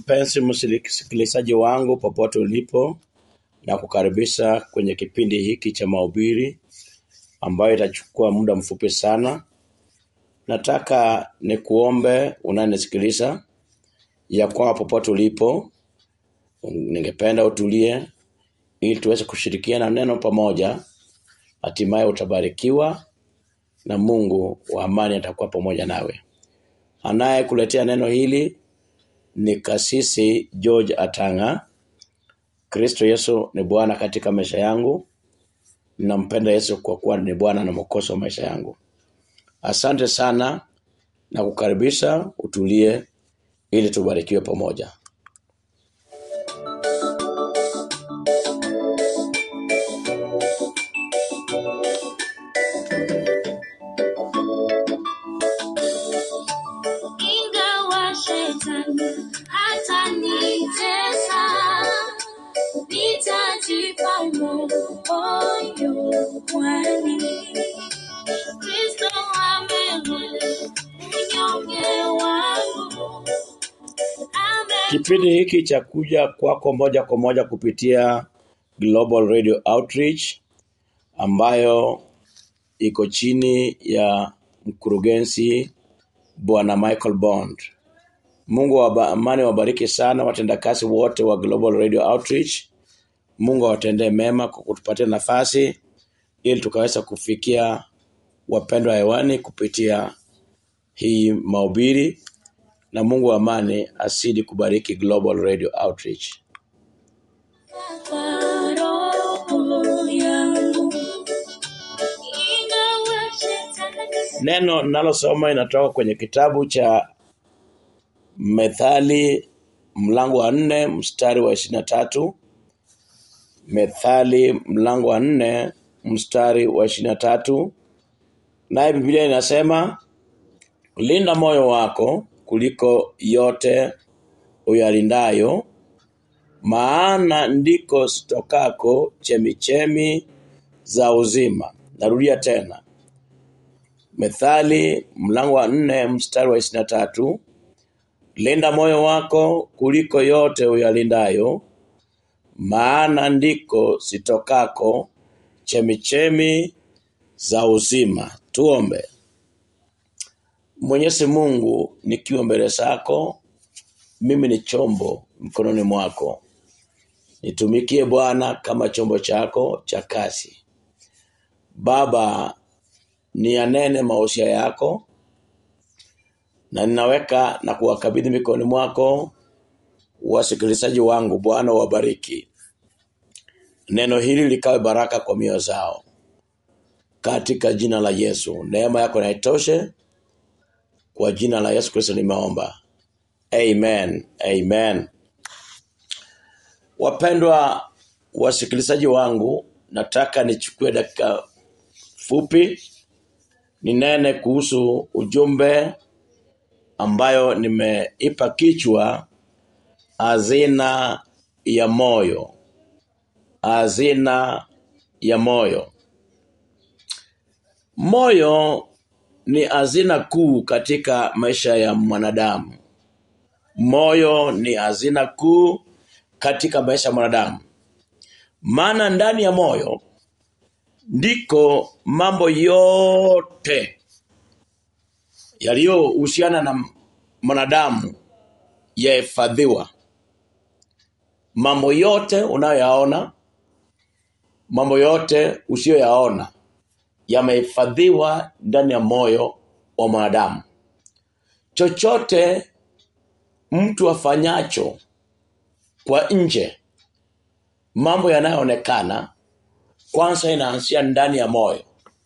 Mpenzi msikilizaji wangu popote ulipo, na kukaribisha kwenye kipindi hiki cha mahubiri ambayo itachukua muda mfupi sana. Nataka nikuombe unanisikiliza ya kwamba popote ulipo, ningependa utulie ili tuweze kushirikiana neno pamoja, hatimaye utabarikiwa na Mungu wa amani atakuwa pamoja nawe. Anayekuletea neno hili ni kasisi George Atanga. Kristo Yesu ni Bwana katika maisha yangu. Ninampenda Yesu kwa kuwa ni Bwana na mwokozi wa maisha yangu. Asante sana na kukaribisha utulie ili tubarikiwe pamoja. Ingawa shetani atanitesa, nitajipa moyo, kwani Kristo ameona unyonge wangu. Ame Kipindi hiki cha kuja kwako moja kwa moja kupitia Global Radio Outreach ambayo iko chini ya mkurugenzi Bwana Michael Bond. Mungu wa amani wabariki sana watendakazi wote wa Global Radio Outreach. Mungu awatendee mema kwa kutupatia nafasi ili tukaweza kufikia wapendwa hewani kupitia hii mahubiri, na Mungu wa amani asidi kubariki Global Radio Outreach. kwa roho yangu. Ingawa shetani Neno nalosoma inatoka kwenye kitabu cha Methali mlango wa nne mstari wa ishirini na tatu. Methali mlango wa nne mstari wa ishirini na tatu. Naye Biblia inasema linda moyo wako kuliko yote uyalindayo, maana ndiko zitokako chemichemi za uzima. Narudia tena, Methali mlango wa nne mstari wa ishirini na tatu. Linda moyo wako kuliko yote uyalindayo, maana ndiko zitokako chemichemi za uzima. Tuombe. Mwenyezi Mungu, nikiwa mbele zako, mimi ni chombo mkononi mwako. Nitumikie Bwana kama chombo chako cha kazi. Baba, niyanene mausia yako na ninaweka na kuwakabidhi mikononi mwako wasikilizaji wangu. Bwana wabariki, neno hili likawe baraka kwa mioyo zao, katika jina la Yesu. Neema yako na itoshe, kwa jina la Yesu Kristo nimeomba, amen, amen. Wapendwa wasikilizaji wangu, nataka nichukue dakika fupi ninene kuhusu ujumbe ambayo nimeipa kichwa hazina ya moyo. Hazina ya moyo. Moyo ni hazina kuu katika maisha ya mwanadamu. Moyo ni hazina kuu katika maisha ya mwanadamu, maana ndani ya moyo ndiko mambo yote yaliyohusiana na mwanadamu yahifadhiwa. Mambo yote unayoyaona, mambo yote usiyoyaona yamehifadhiwa ndani ya moyo wa mwanadamu. Chochote mtu afanyacho kwa nje, mambo yanayoonekana, kwanza inaanzia ndani ya moyo.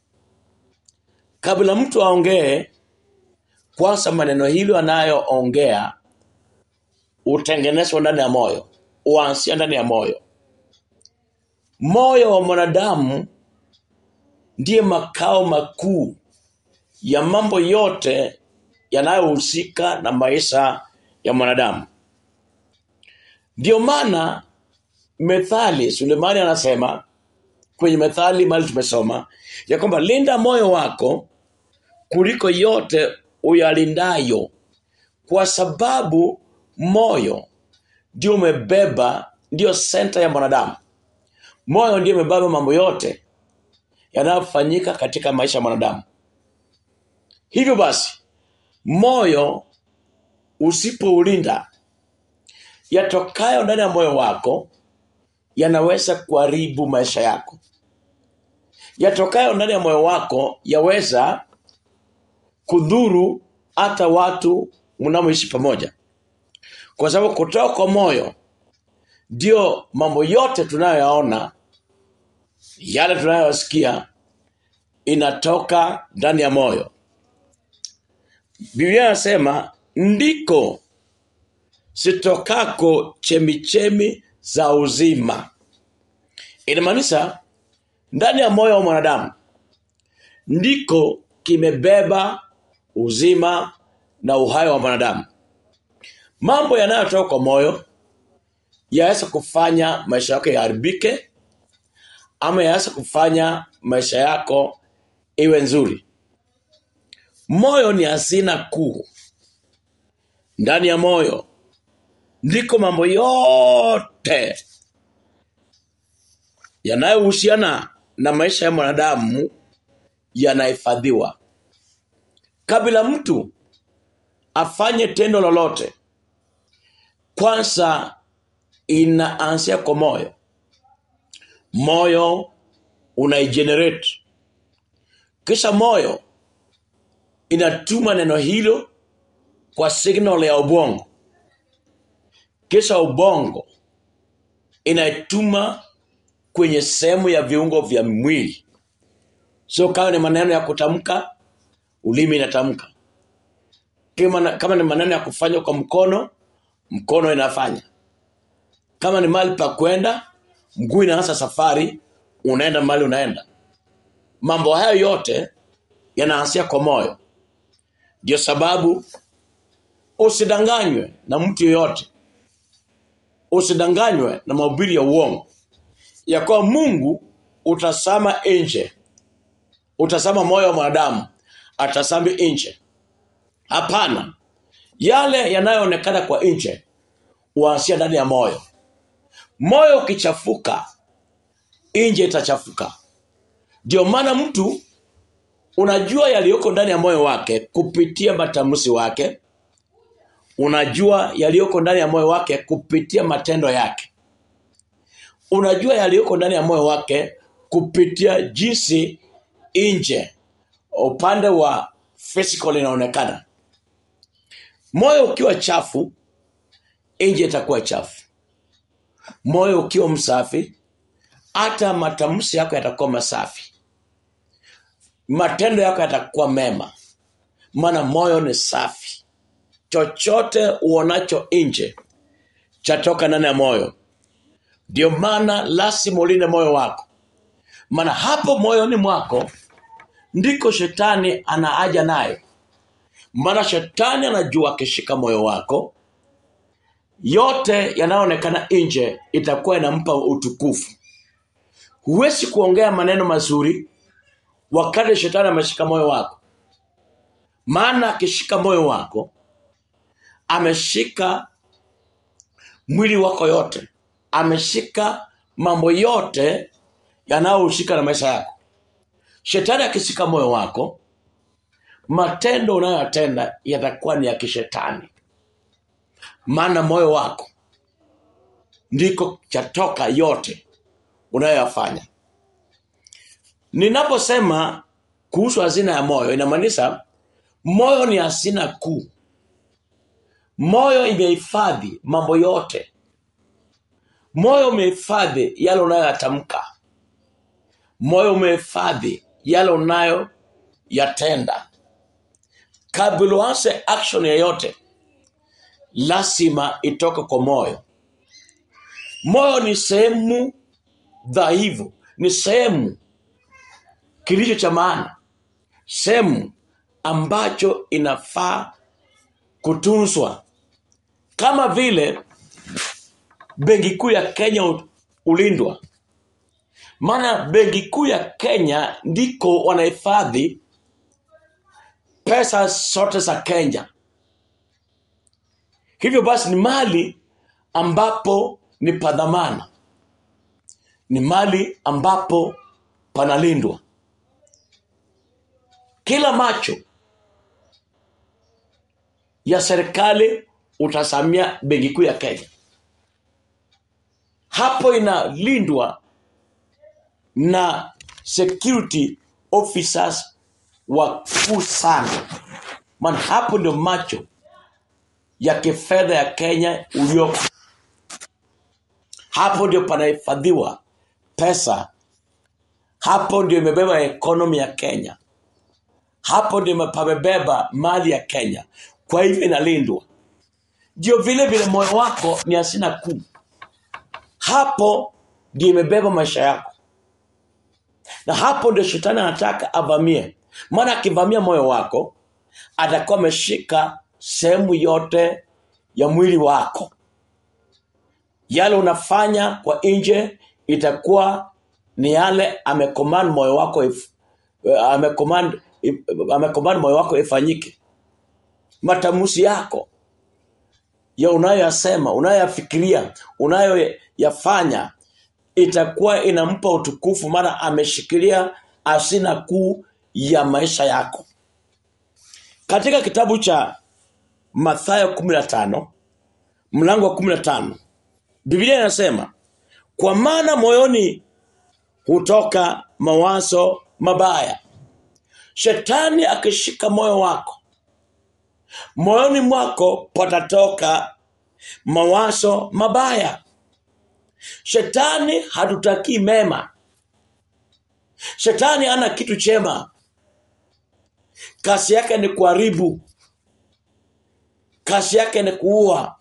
Kabla mtu aongee, kwanza maneno hilo anayoongea utengenezwa ndani ya moyo, uanzia ndani ya moyo. Moyo wa mwanadamu ndiye makao makuu ya mambo yote yanayohusika na maisha ya mwanadamu. Ndio maana Methali, Sulemani anasema kwenye Methali mali tumesoma ya kwamba linda moyo wako kuliko yote uyalindayo, kwa sababu moyo ndio umebeba ndio senta ya mwanadamu moyo ndio umebeba mambo yote yanayofanyika katika maisha ya mwanadamu hivyo basi moyo usipoulinda yatokayo ndani ya moyo wako yanaweza kuharibu maisha yako yatokayo ndani ya moyo wako yaweza kudhuru hata watu mnamoishi pamoja kwa sababu kutoka kwa moyo ndio mambo yote tunayoyaona yale tunayosikia inatoka ndani ya moyo biblia inasema ndiko sitokako chemichemi za uzima inamaanisha ndani ya moyo wa mwanadamu ndiko kimebeba uzima na uhai wa mwanadamu mambo yanayotoka kwa moyo yaweza kufanya maisha yako yaharibike ama yaweza kufanya maisha yako iwe nzuri moyo ni hazina kuu ndani ya moyo ndiko mambo yote yanayohusiana na maisha ya mwanadamu yanahifadhiwa kabla mtu afanye tendo lolote kwanza inaanzia kwa moyo moyo unaigenerate kisha moyo inatuma neno hilo kwa signal ya ubongo kisha ubongo inaituma kwenye sehemu ya viungo vya mwili sio kama ni maneno ya kutamka ulimi inatamka kama, kama ni maneno ya kufanya kwa mkono mkono inafanya kama ni mahali pa kwenda mguu inaanza safari unaenda mahali unaenda mambo hayo yote yanaanzia kwa moyo ndio sababu usidanganywe na mtu yeyote usidanganywe na mahubiri ya uongo ya kuwa mungu utasama nje utasama moyo wa mwanadamu atasami nje hapana yale yanayoonekana kwa nje huanzia ndani ya moyo moyo ukichafuka nje itachafuka ndio maana mtu unajua yaliyoko ndani ya moyo wake kupitia matamshi wake unajua yaliyoko ndani ya moyo wake kupitia matendo yake unajua yaliyoko ndani ya moyo wake kupitia jinsi nje upande wa physical inaonekana moyo ukiwa chafu nje itakuwa chafu moyo ukiwa msafi hata matamshi yako yatakuwa masafi matendo yako yatakuwa mema maana moyo ni safi chochote uonacho nje chatoka ndani ya moyo ndio maana lazima ulinde moyo wako maana hapo moyoni mwako ndiko shetani anaaja nayo maana shetani anajua akishika moyo wako yote yanayoonekana nje itakuwa inampa utukufu huwezi kuongea maneno mazuri wakati shetani ameshika moyo wako maana akishika moyo wako ameshika mwili wako yote ameshika mambo yote yanayohusika na maisha yako shetani akishika moyo wako matendo unayoyatenda yatakuwa ni ya kishetani maana moyo wako ndiko chatoka yote unayoyafanya ninaposema kuhusu hazina ya moyo inamaanisha moyo ni hazina kuu moyo imehifadhi mambo yote moyo umehifadhi yale unayoyatamka moyo umehifadhi yale unayoyatenda kabla uanze action yoyote lazima itoke kwa moyo moyo ni sehemu dhaifu ni sehemu kilicho cha maana sehemu ambacho inafaa kutunzwa kama vile benki kuu ya kenya u- ulindwa maana benki kuu ya kenya ndiko wanahifadhi pesa zote za kenya hivyo basi ni mali ambapo ni padhamana ni mali ambapo panalindwa kila macho ya serikali utasamia benki kuu ya kenya hapo inalindwa na security officers wakuu sana maana hapo ndio macho ya kifedha ya kenya uliopo hapo ndio panahifadhiwa pesa hapo ndio imebeba ekonomi ya kenya hapo ndio pamebeba mali ya kenya kwa hivyo inalindwa ndio vile vile moyo wako ni asina kuu hapo ndio imebeba maisha yako na hapo ndio shetani anataka avamie maana akivamia moyo wako atakuwa ameshika sehemu yote ya mwili wako yale unafanya kwa nje itakuwa ni yale amecommand moyo wako if, amecommand, if, amecommand moyo wako ifanyike matamusi yako ya unayoyasema unayoyafikiria unayoyafanya itakuwa inampa utukufu maana ameshikilia asina kuu ya maisha yako katika kitabu cha mathayo 15 mlango wa 15 biblia inasema kwa maana moyoni hutoka mawazo mabaya shetani akishika moyo wako moyoni mwako patatoka mawazo mabaya shetani hatutakii mema shetani ana kitu chema kazi yake ni kuharibu kazi yake ni kuua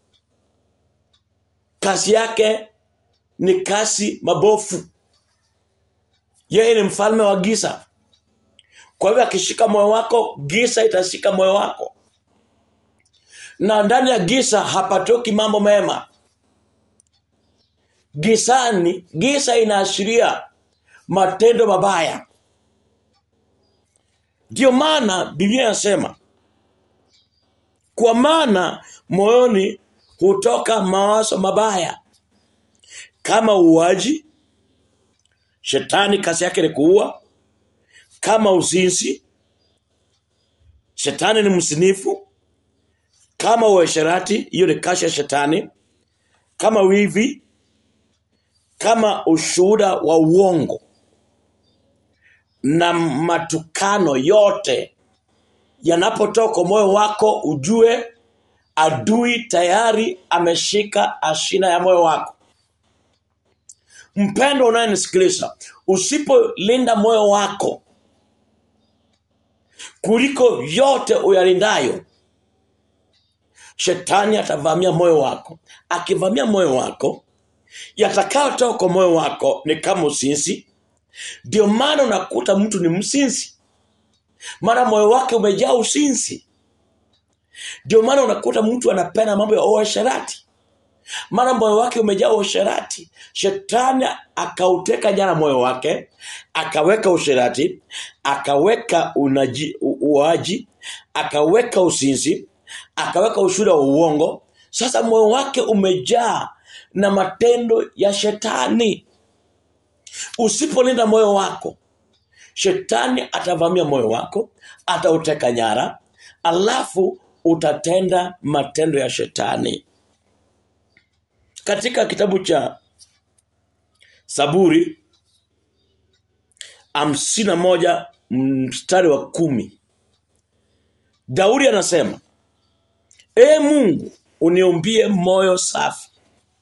kazi yake ni kazi mabofu yeye ni mfalme wa giza kwa hivyo akishika moyo wako giza itashika moyo wako na ndani ya giza hapatoki mambo mema gizani giza inaashiria matendo mabaya ndiyo maana biblia inasema kwa maana moyoni hutoka mawazo mabaya kama uuaji shetani kazi yake ni kuua kama uzinzi shetani ni msinifu kama uasherati hiyo ni kazi ya shetani kama wivi kama ushuhuda wa uongo na matukano yote yanapotoka moyo wako ujue adui tayari ameshika ashina ya moyo wako mpendo unayenisikiliza usipolinda moyo wako kuliko yote uyalindayo shetani atavamia moyo wako akivamia moyo wako yatakayotoka kwa moyo wako ni kama usinzi ndio maana unakuta mtu ni msinzi maana moyo wake umejaa usinzi ndio maana unakuta mtu anapenda mambo ya uasherati maana moyo wake umejaa uasherati shetani akauteka nyara moyo wake akaweka usherati akaweka unaji, u- uaji akaweka usinzi akaweka ushuhuda wa uongo sasa moyo wake umejaa na matendo ya shetani usipolinda moyo wako shetani atavamia moyo wako atauteka nyara alafu utatenda matendo ya shetani katika kitabu cha saburi hamsini na moja mstari wa kumi daudi anasema ee mungu uniumbie moyo safi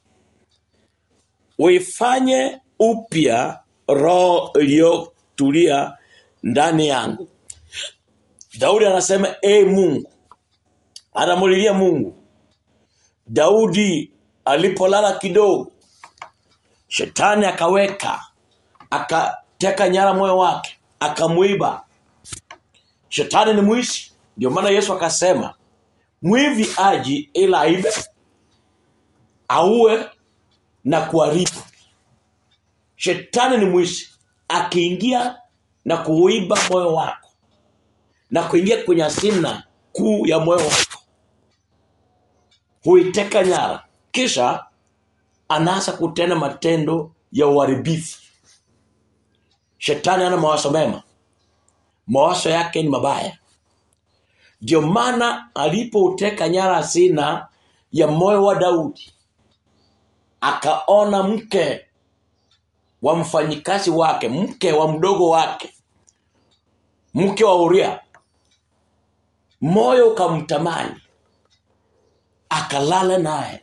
uifanye upya roho iliyotulia ndani yangu daudi anasema ee mungu anamulilia mungu daudi alipolala kidogo shetani akaweka akateka nyara moyo wake akamwiba shetani ni mwizi ndio maana yesu akasema mwivi aji ila aibe auwe na kuharibu shetani ni mwizi akiingia na kuiba moyo wako na kuingia kwenye asina kuu ya moyo wako huiteka nyara kisha anaanza kutenda matendo ya uharibifu shetani ana mawazo mema mawazo yake ni mabaya ndio maana alipouteka nyara hazina ya moyo wa daudi akaona mke wa mfanyikazi wake mke wa mdogo wake mke wa uria moyo ukamtamani akalala naye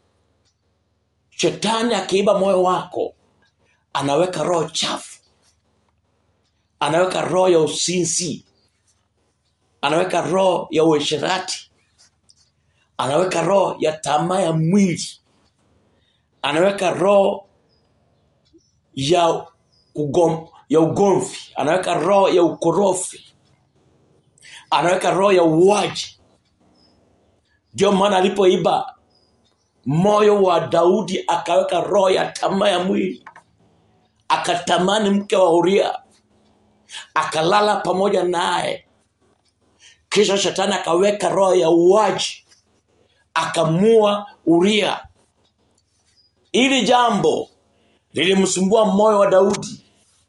shetani akiiba moyo wako anaweka roho chafu anaweka roho ya usinzi anaweka roho ya uesherati anaweka roho ya tamaa ya mwili anaweka roho ya ugom, ya ugomvi anaweka roho ya ukorofi anaweka roho ya uwaji ndio maana alipoiba moyo wa daudi akaweka roho ya tamaa ya mwili akatamani mke wa uria akalala pamoja naye kisha shetani akaweka roho ya uwaji akamua uria ili jambo lilimsumbua moyo wa daudi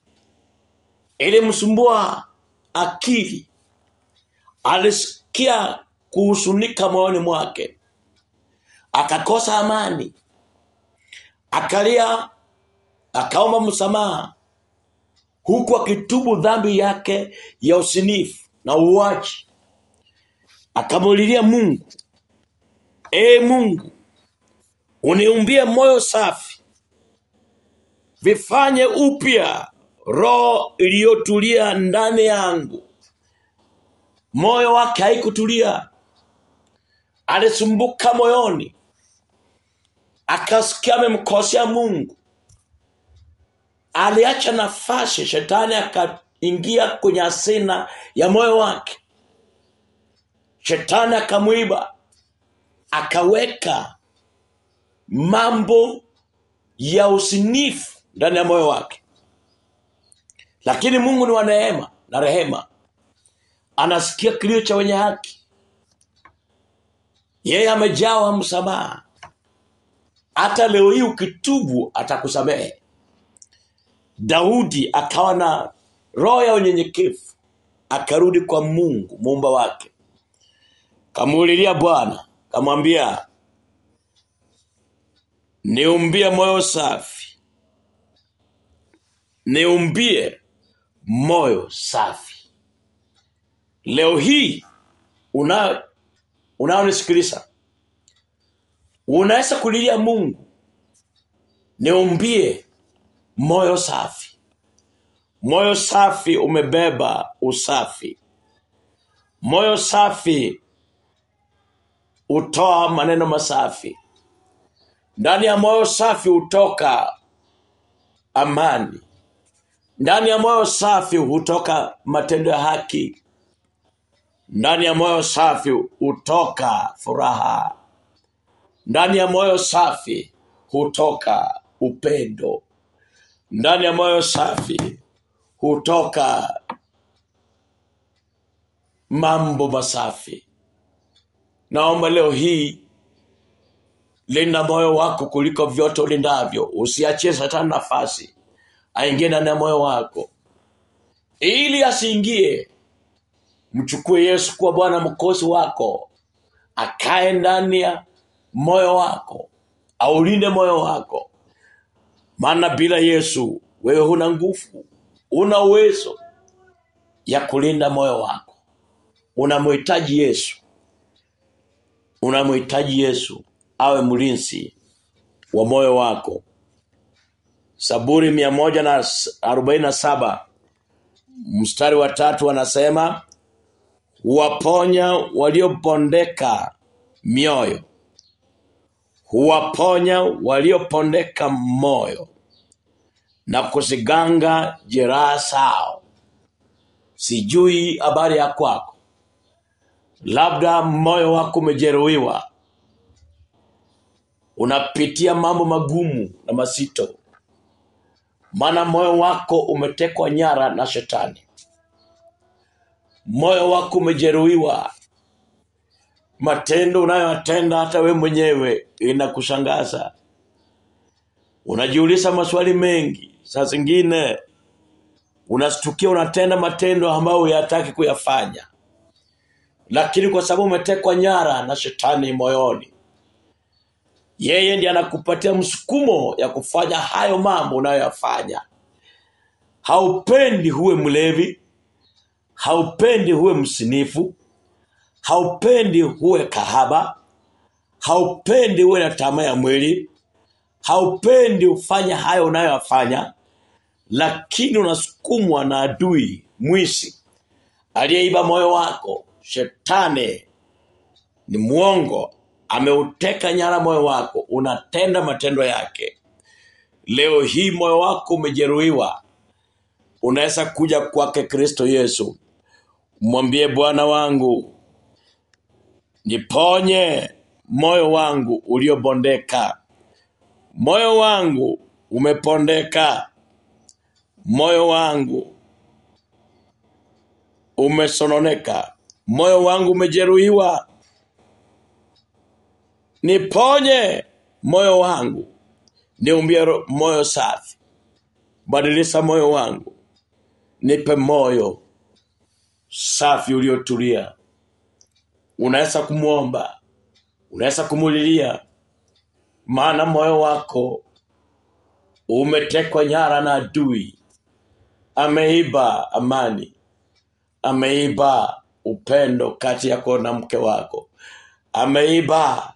ilimsumbua akili alisikia kuhusunika moyoni mwake akakosa amani akalia akaomba msamaha huku akitubu dhambi yake ya usinifu na uwaji akamulilia mungu ee mungu uniumbie moyo safi vifanye upya roho iliyotulia ndani yangu moyo wake haikutulia alisumbuka moyoni akasikia amemkosea mungu aliacha nafasi shetani akaingia kwenye asina ya moyo wake shetani akamwiba akaweka mambo ya usinifu ndani ya moyo wake lakini mungu ni wa neema na rehema anasikia kilio cha wenye haki yeye amejawa msamaha hata leo hii ukitubu atakusamehe daudi akawa na roho ya unyenyekevu akarudi kwa mungu muumba wake kamuulilia bwana kamwambia niumbie moyo safi niumbie moyo safi leo hii una unaonisikiliza unaweza kulilia mungu niumbie moyo safi moyo safi umebeba usafi moyo safi hutoa maneno masafi ndani ya moyo safi hutoka amani ndani ya moyo safi hutoka matendo ya haki ndani ya moyo safi hutoka furaha ndani ya moyo safi hutoka upendo ndani ya moyo safi hutoka mambo masafi naomba leo hii linda moyo wako kuliko vyote ulindavyo usiachie satani nafasi aingie ndani ya moyo wako ili asiingie mchukue yesu kuwa bwana mkosi wako akae ndani ya moyo wako aulinde moyo wako maana bila yesu wewe huna nguvu una uwezo ya kulinda moyo wako unamhitaji yesu unamhitaji yesu awe mlinzi wa moyo wako saburi mia moja na arobaini na saba mstari wa tatu anasema huwaponya waliopondeka mioyo huwaponya waliopondeka moyo na kuziganga jeraha sao sijui habari ya kwako labda moyo wako umejeruhiwa unapitia mambo magumu na mazito maana moyo wako umetekwa nyara na shetani moyo wako umejeruhiwa matendo unayoyatenda hata we mwenyewe inakushangaza unajiuliza maswali mengi saa zingine unastukia unatenda matendo ambayo huyataki kuyafanya lakini kwa sababu umetekwa nyara na shetani moyoni yeye ndiye anakupatia msukumo ya kufanya hayo mambo unayoyafanya haupendi huwe mlevi haupendi huwe msinifu haupendi huwe kahaba haupendi huwe na tamaa ya mwili haupendi ufanye hayo unayoyafanya lakini unasukumwa na adui mwisi aliyeiba moyo wako shetani ni mwongo ameuteka nyara moyo wako unatenda matendo yake leo hii moyo wako umejeruhiwa unaweza kuja kwake kristo yesu mwambie bwana wangu niponye moyo wangu uliobondeka moyo wangu umepondeka moyo wangu umesononeka moyo wangu umejeruhiwa niponye moyo wangu niumbie ro- moyo safi badilisha moyo wangu nipe moyo safi uliotulia unaweza kumwomba unaweza kumulilia maana moyo wako umetekwa nyara na adui ameiba amani ameiba upendo kati yako na mke wako ameiba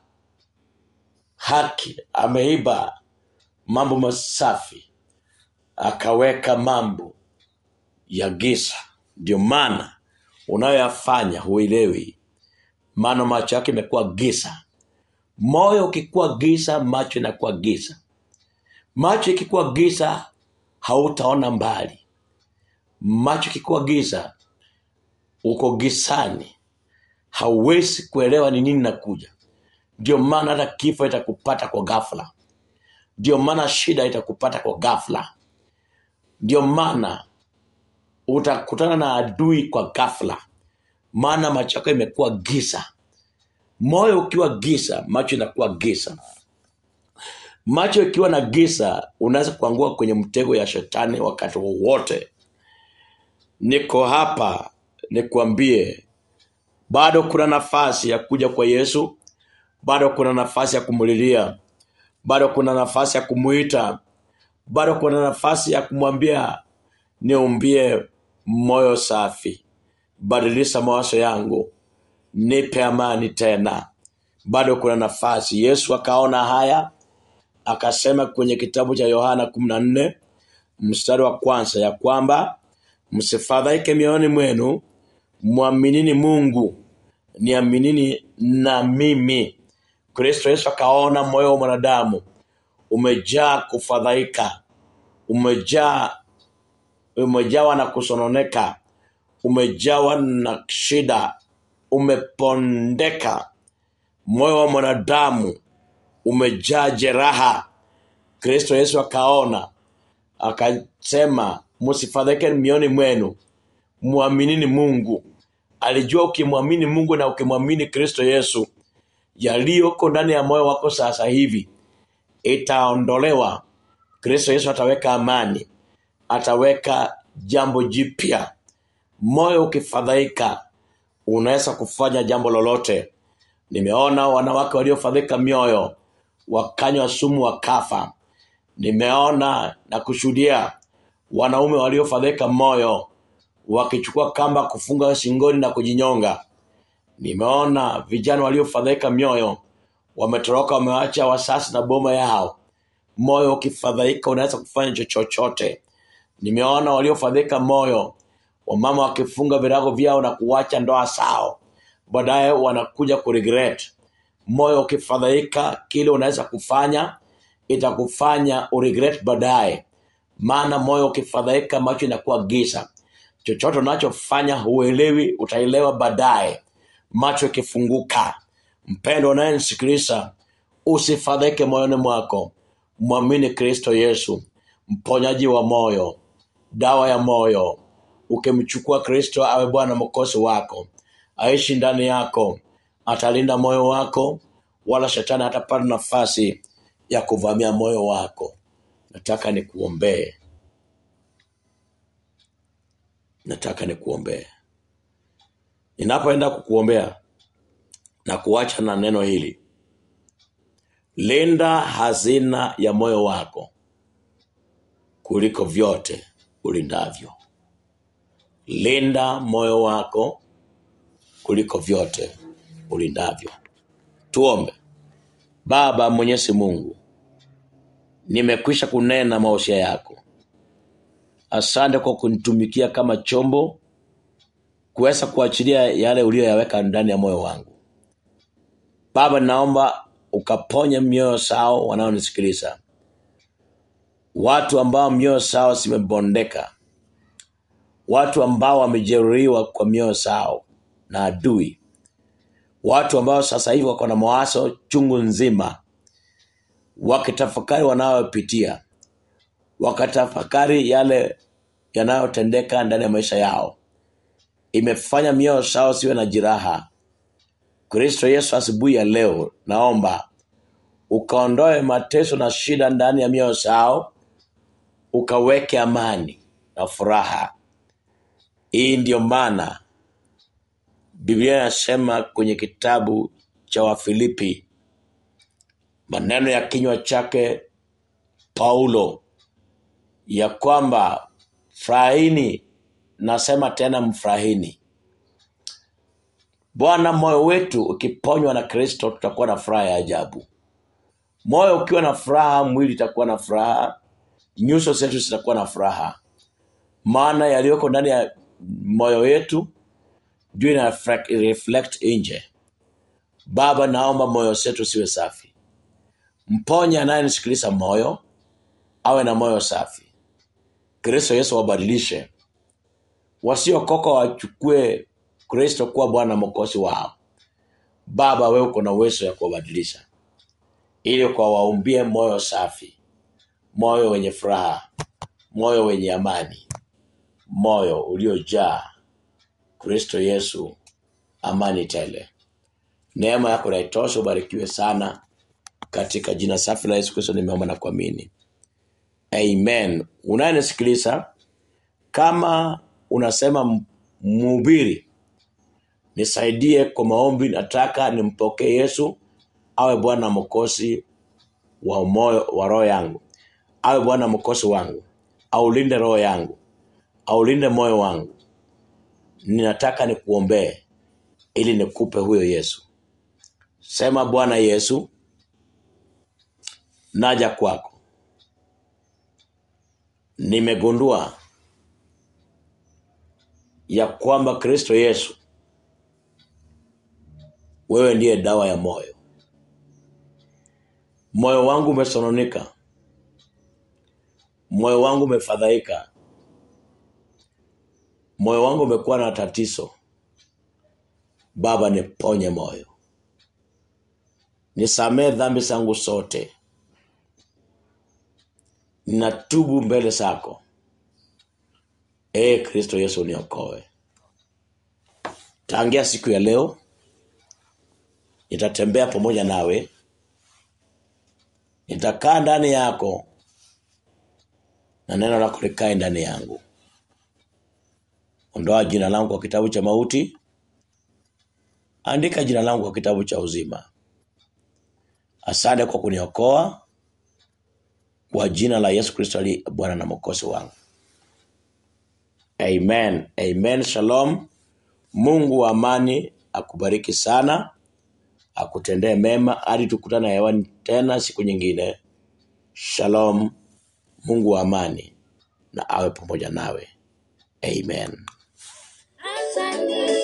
haki ameiba mambo masafi akaweka mambo ya giza ndio maana unayoyafanya huelewi maana macho yake imekuwa giza moyo ukikuwa giza macho inakuwa giza macho ikikuwa giza hautaona mbali macho ikikuwa giza uko gizani hauwezi kuelewa ni nini nakuja ndio maana hata kifo itakupata kwa ghafla ndio maana shida itakupata kwa ghafla ndio maana utakutana na adui kwa ghafla maana macho yako imekuwa giza moyo ukiwa giza macho inakuwa giza macho ikiwa na giza unaweza kuangua kwenye mtego ya shetani wakati wowote niko hapa nikwambie bado kuna nafasi ya kuja kwa yesu bado kuna nafasi ya kumulilia bado kuna nafasi ya kumuita bado kuna nafasi ya kumwambia niumbie moyo safi badilisha mawazo yangu nipe amani tena bado kuna nafasi yesu akaona haya akasema kwenye kitabu cha yohana 14 mstari wa kwanza ya kwamba msifadhaike mioyoni mwenu mwaminini mungu niaminini na mimi kristo yesu akaona moyo wa mwanadamu umejaa kufadhaika umejaa umejawa na kusononeka umejawa na shida umepondeka moyo wa mwanadamu umejaa jeraha kristo yesu akaona akasema msifadhaike mioni mwenu mwaminini mungu alijua ukimwamini mungu na ukimwamini kristo yesu yaliyoko ndani ya moyo wako sasa hivi itaondolewa kristo yesu ataweka amani ataweka jambo jipya moyo ukifadhaika unaweza kufanya jambo lolote nimeona wanawake waliofadhika mioyo wakanywa sumu wakafa nimeona na kushuhudia wanaume waliofadhika moyo wakichukua kamba kufunga shingoni na kujinyonga nimeona vijana waliofadhaika mioyo wametoroka wamewacha wasasi na boma yao moyo ukifadhaika unaweza kufanya chochote nimeona waliofadhika moyo wamama wakifunga virago vyao na kuwacha ndoa zao baadaye wanakuja kuregret moyo ukifadhaika kile unaweza kufanya itakufanya uregret baadaye maana moyo ukifadhaika macho inakuwa giza chochote unachofanya huelewi utaelewa baadaye macho ikifunguka mpendo unayenisikiliza usifadhaike moyoni mwako mwamini kristo yesu mponyaji wa moyo dawa ya moyo ukimchukua kristo awe bwana mkosi wako aishi ndani yako atalinda moyo wako wala shetani hatapata nafasi ya kuvamia moyo wako nataka nikuombee nataka nikuombee ninapoenda kukuombea na kuacha na neno hili linda hazina ya moyo wako kuliko vyote ulindavyo linda moyo wako kuliko vyote ulindavyo tuombe baba mwenyezi mungu nimekwisha kunena mausia yako asante kwa kunitumikia kama chombo kuweza kuachilia yale uliyoyaweka ndani ya moyo wangu baba naomba ukaponye mioyo sao wanaonisikiliza watu ambao mioyo sao zimebondeka watu ambao wamejeruhiwa kwa mioyo sao na adui watu ambao sasa hivi wako na mawazo chungu nzima wakitafakari wanayopitia wakatafakari yale yanayotendeka ndani ya maisha yao imefanya mioyo sao siwe na jiraha kristo yesu asubuhi ya leo naomba ukaondoe mateso na shida ndani ya mioyo sao ukaweke amani na furaha hii ndiyo maana biblia inasema kwenye kitabu cha wafilipi maneno ya kinywa chake paulo ya kwamba furahini nasema tena mfurahini bwana moyo wetu ukiponywa na kristo tutakuwa na furaha ya ajabu moyo ukiwa na furaha mwili itakuwa na furaha nyuso zetu zitakuwa na furaha maana yaliyoko ndani ya moyo yetu juu ina reflect, reflect nje baba naomba moyo zetu siwe safi mponye anayenisikiliza moyo awe na moyo safi kristo yesu wabadilishe wasiokoka wachukue kristo kuwa bwana mokozi wao baba wewe uko na uwezo ya kuwabadilisha ili kwawaumbie moyo safi moyo wenye furaha moyo wenye amani moyo uliojaa kristo yesu amani tele neema yako naitosha ubarikiwe sana katika jina safi la yesu kristo nimeomba na kuamini amen unayenisikiliza kama unasema m- mhubiri nisaidie kwa maombi nataka nimpokee yesu awe bwana mokosi wa moyo wa roho yangu awe bwana mokosi wangu aulinde roho yangu aulinde moyo wangu ninataka nikuombee ili nikupe huyo yesu sema bwana yesu naja kwako nimegundua ya kwamba kristo yesu wewe ndiye dawa ya moyo moyo wangu umesononika moyo wangu umefadhaika moyo wangu umekuwa na tatizo baba niponye moyo nisamee dhambi zangu zote ninatubu mbele zako ee kristo yesu niokoe tangia siku ya leo nitatembea pamoja nawe nitakaa ndani yako na neno lako likae ndani yangu ondoa jina langu kwa kitabu cha mauti andika jina langu kwa kitabu cha uzima asante kwa kuniokoa kwa jina la yesu kristo ali bwana na mokozi wangu amen amen shalom mungu wa amani akubariki sana akutendee mema hadi tukutana hewani tena siku nyingine shalom mungu wa amani na awe pamoja nawe amen Asante